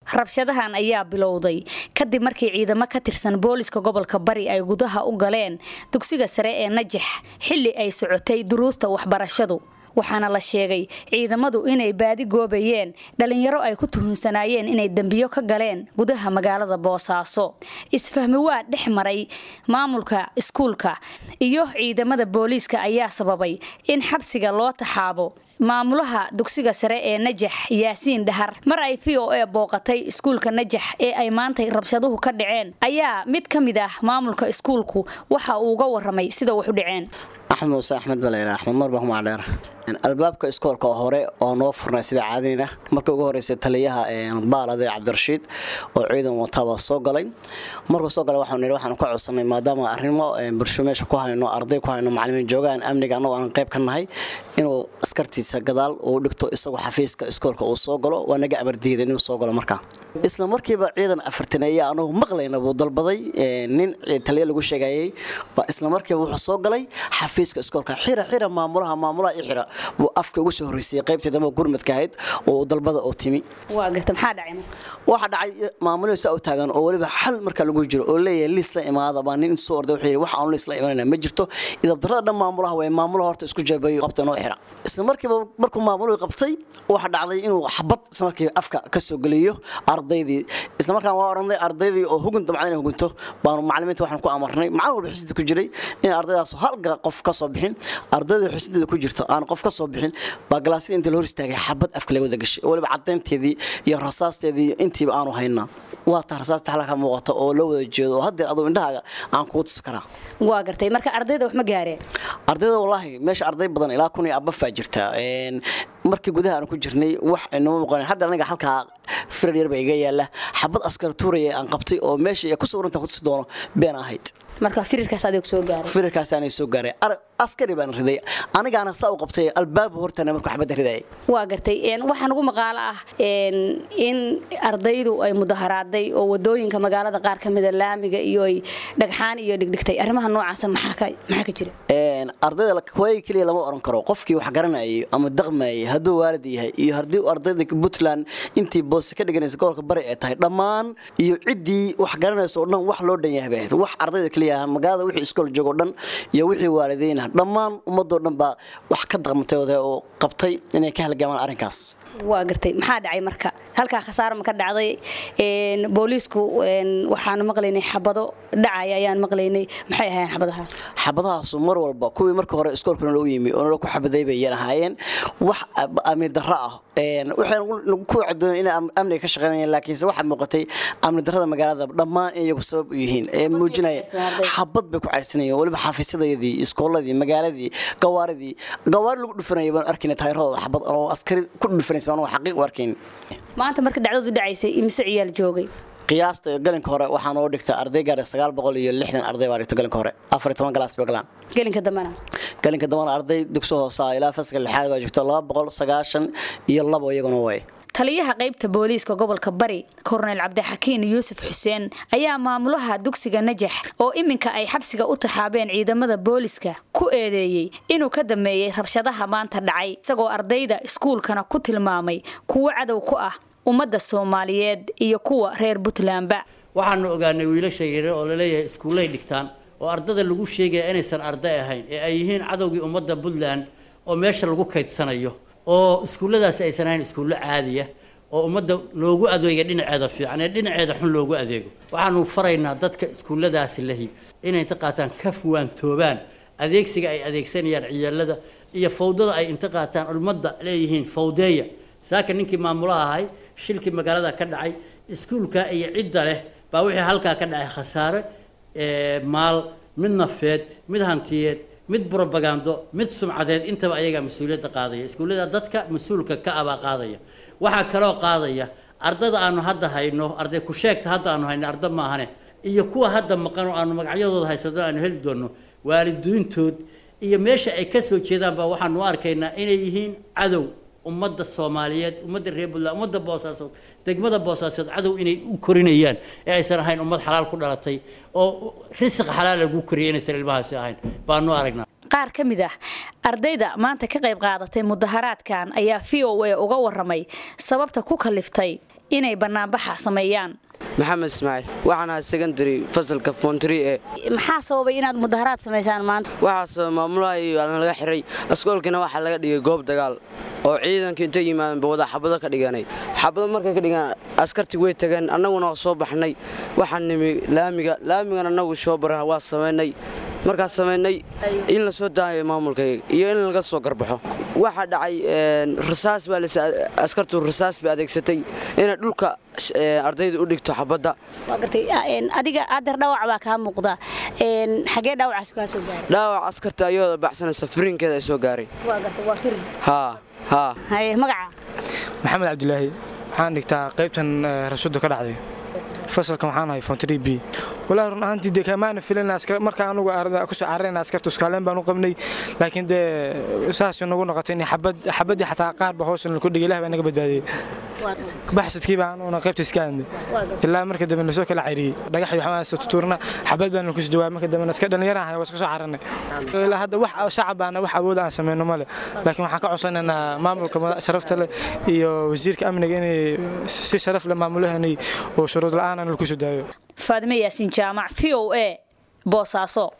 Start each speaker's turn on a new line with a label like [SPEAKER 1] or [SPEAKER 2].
[SPEAKER 1] rabshadahan ayaa bilowday kadib markii ciidamo ka tirsan booliska gobolka bari ay gudaha u galeen dugsiga sare ee najax xilli ay socotay duruusta waxbarashadu waxaana la sheegay ciidamadu inay baadi goobayeen dhalinyaro ay ku tuhunsanaayeen inay dembiyo ka galeen gudaha magaalada boosaaso isfahmi waa dhex maray maamulka iskuulka iyo ciidamada booliiska ayaa sababay in xabsiga loo taxaabo maamulaha dugsiga sare ee najax yaasiin dhahar mar ay v o a booqatay iskuulka najax ee ay maantay rabshaduhu ka dhaceen ayaa mid ka mid ah maamulka iskuulku waxa uu uga waramay sida wax u dhaceen
[SPEAKER 2] axmed muuse axmed baleyra axmed mar bahmacdheer albaabka iskoolka hore oo noo furnay sida caadina markii ugu horreysay taliyaha baalade cabdirashiid oo ciidan wataba soo galay markuu soo galay waxaan waxaan ka codsanay maadaama arrimo bulsho meesha ku hayno arday ku hayno macallimiin joogaan amniga annagoo aan qayb ka nahay inuu askartiisa gadaal uu dhigto isagoo xafiiska iskoolka uu soo galo waa naga amardiida inuu soo galo markaa isla markiiba ciidan afartaneeya anugu maqlayna buu dalbaday nin taliya lagu sheegayay baa isla markiiba wuxuu soo galay xafiiska iskoolka xira xira maamulaha maamulaha i xira buu afka ugu soo horreysay qaybtii dambe gurmadka ahayd oo dalbada oo timi
[SPEAKER 1] waa garta maxaa dhacay
[SPEAKER 2] waxaa dhacay maamulihii saa u taagan oo weliba xal marka lagu jiro oo leeyahay liis la imaada baa nin soo orday wuxuu yidhi wax aan liis la imanayna ma jirto idabdarrada dhan maamulaha way maamulaha horta isku jeebayo qabta noo xira isla markiiba markuu maamuluhu qabtay waxaa dhacday inuu xabad isla markiiba afka ka soo geliyo ardaydii isla markaan waa oranay ardaydii oo hugun damcada inay hugunto baanu macallimiinta waxaan ku amarnay macallin walba xisida ku jiray in ardaydaas hal qof ka soo bixin ardayda xisideeda ku jirto aan qof ka soo bixin baa galaasyada inta la hor istaagay xabad afka laga wada gashay oo weliba caddaynteedii iyo rasaasteedii intiiba aanu haynaa waa taa rasaasta xalka muuqata oo la wada jeedo oo haddeer aduu indhahaaga aan kugu tusi karaa
[SPEAKER 1] waa gartay marka ardayda wax ma gaareen
[SPEAKER 2] ardayda wallaahi meesha arday badan ilaa kun iyo abafaa jirta markii gudaha aan ku jirnay wax inama muuqan hadda aniga halkaa firar yar baa iga yaala xabad askar tuuraya aan qabtay oo meesha ku sawiranta ku tusi doono been ahayd
[SPEAKER 1] marka firirkaas adeeg soo gaaray
[SPEAKER 2] firirkaas aanay soo gaaray askari baan riday anigaana saa u qabtay albaab hortana markuu xabadda ridayay
[SPEAKER 1] waa gartay waxaan ugu maqaalo ah in ardaydu ay mudaharaaday oo wadooyinka magaalada qaar ka mida laamiga iyo ay dhagxaan iyo dhigdhigtay arrimaha noocaasa maxaa ka jira
[SPEAKER 2] ardayda waagi keliya lama oran karo qofkii wax garanayay ama daqmayay hadduu waalid yahay iyo haddii ardayda puntland intii boose ka dhiganaysa gobolka bari ay tahay dhammaan iyo ciddii wax garanaysa oo dhan wax loo dhan yahay bay ahayd wax ardayda keliya magaalada wixii iskool joogo dhan iyo wixii waalidiin ah dhammaan ummadoo dhan baa wax ka daqmatay oo qabtay inay ka halgamaan arrinkaas
[SPEAKER 1] waa gartay maxaa dhacay marka halkaa khasaaro ma ka dhacday booliisku waxaanu maqlaynay xabado dhacaya ayaan maqlaynay maxay ahaayeen xabadaha
[SPEAKER 2] xabadahaasu mar walba kuwii marka hore iskoolkana loo yimi oo nala ku xabaday bay yan ahaayeen wax amni darro ah waxay ku cadoon inay amniga ka shaqeynayeen laakiinse waxaa muuqatay amni darrada magaalada dhammaan in iyagu sabab u yihiin ee muujinaya xabad bay ku cayrsanayeen weliba xafiisyadayadii iskooladii magaaladii gawaaridii gawaari lagu dhufanaya baan arkayna taayiradooda xabad oo askari ku dhufanaysa baan xaqiiq u arkayn
[SPEAKER 1] maanta marka dhacdadu dhacaysay imise ciyaal joogay
[SPEAKER 2] qiyaasta galinka hore waxaa noo dhigta arday gaara sagaal boqol iyo lixdan arday baa dhigta galinka hore afar iyo toban galaas bay galaan
[SPEAKER 1] gelinka dambana
[SPEAKER 2] galinka dambana arday dugsi hoosa ilaa fasalka lixaad baa joogta laba boqol sagaashan iyo labo iyaguna way
[SPEAKER 1] taliyaha qaybta booliiska gobolka bari korneyl cabdixakiin yuusuf xuseen ayaa maamulaha dugsiga najax oo iminka ay xabsiga u taxaabeen ciidamada booliiska ku eedeeyey inuu ka dameeyey rabshadaha maanta dhacay isagoo ardayda iskuulkana ku tilmaamay kuwo cadow ku ah ummadda soomaaliyeed iyo kuwa reer puntlandba
[SPEAKER 3] waxaanu ogaanay wiilasha yaryar oo laleeyahay iskuullay dhigtaan oo ardada lagu sheegaya inaysan arday ahayn ee ay yihiin cadowgii ummadda puntland oo meesha lagu kaydsanayo oo iskuulladaasi aysan ahayn iskuullo caadiya oo ummadda loogu adeega dhinaceeda fiican ee dhinaceeda xun loogu adeego waxaanu faraynaa dadka iskuulladaasi lahi inay inta qaataan ka fuwaantoobaan adeegsiga ay adeegsanayaan ciyaalada iyo fawdada ay inta qaataan ummadda leeyihiin fawdeeya saaka ninkii maamulaha ahay shilkii magaalada ka dhacay iskuulka iyo cidda leh baa wixii halkaa ka dhacay khasaare maal mid nafeed mid hantiyeed mid brobagando mid sumcadeed intaba ayagaa mas-uuliyadda qaadaya iskuullada dadka mas-uulka ka abaa qaadaya waxaa kaloo qaadaya ardada aanu hadda hayno arday ku sheegta hadda aanu hayno arda maahane iyo kuwa hadda maqan oo aanu magacyadooda haysano aanu heli doono waalidiintood iyo meesha ay ka soo jeedaan baa waxaanu u arkaynaa inay yihiin cadow ummadda soomaaliyeed ummadda reer puntland ummadda boosaasood degmada boosaasood cadow inay u korinayaan ee aysan ahayn ummad xalaal ku dhalatay oo risiq xalaal lagu koriyay inaysan ilmahaasi ahayn baanu aragnaa
[SPEAKER 1] qaar ka mid ah ardayda maanta ka qayb qaadatay mudaharaadkan ayaa v o a uga waramay sababta ku kaliftay inay banaanbaxa sameeyaan
[SPEAKER 4] maxamed ismaaciil waxaan ahay secondary fasalka fontri ee
[SPEAKER 1] maxaa sababay inaad mudaharaad samaysaan maanta
[SPEAKER 4] waxaase maamulaha iyo laga xiray askoolkiina waxaa laga dhigay goob dagaal oo ciidanka intay yimaadeenba wada xabado ka dhiganay xabado markay ka dhigaan askartii way tageen annaguna waa soo baxnay waxaan nimi laamiga laamigan annagu shoobara waa samaynay markaas samaynay in la soo daayo maamulkayga iyo in laga soo garbaxo waxaa dhacay rasaas baa askartu rasaas bay adeegsatay inay dhulka ardayda u dhigto xabadda
[SPEAKER 1] waa gartay adiga adeer dhaawac baa kaa muuqda xagee dhaawacaas kaa soo gaaray
[SPEAKER 4] dhaawac askarta ayadoo baxsanaysa firiinkeeda ay soo gaaray
[SPEAKER 1] waa gartay waa firin
[SPEAKER 4] haa haa
[SPEAKER 1] haye magaca
[SPEAKER 5] maxamed cabdilaahi waxaan dhigtaa qaybtan rasuudda ka dhacday fasalkan waxaan ahay fontri b walaahi run ahaantii dee kamaana filan marka anugu kusoo cararayna askarta uskaaleen baan u qabnay laakiin dee saas nagu noqotay in xabaddii xataa qaarba hoosan ku dhigay ilah baa naga badbaadiyey baxsadkii baa anuuna qaybta iska aadnay ilaa marka dambe nasoo kala cayriyey dhagax iyo waxaan tutuurna xabad baan ku jawaab marka dambe iska dhalinyaraha waa iska soo cararnay ilaa hadda wax shacab baana wax awood aan sameyno male laakiin waxaan ka codsanaynaa maamulka sharafta leh iyo wasiirka amniga inay si sharaf leh maamulahanay oo shuruud la'aan aan lagu soo daayo
[SPEAKER 1] faadime yaasiin jaamac v o a boosaaso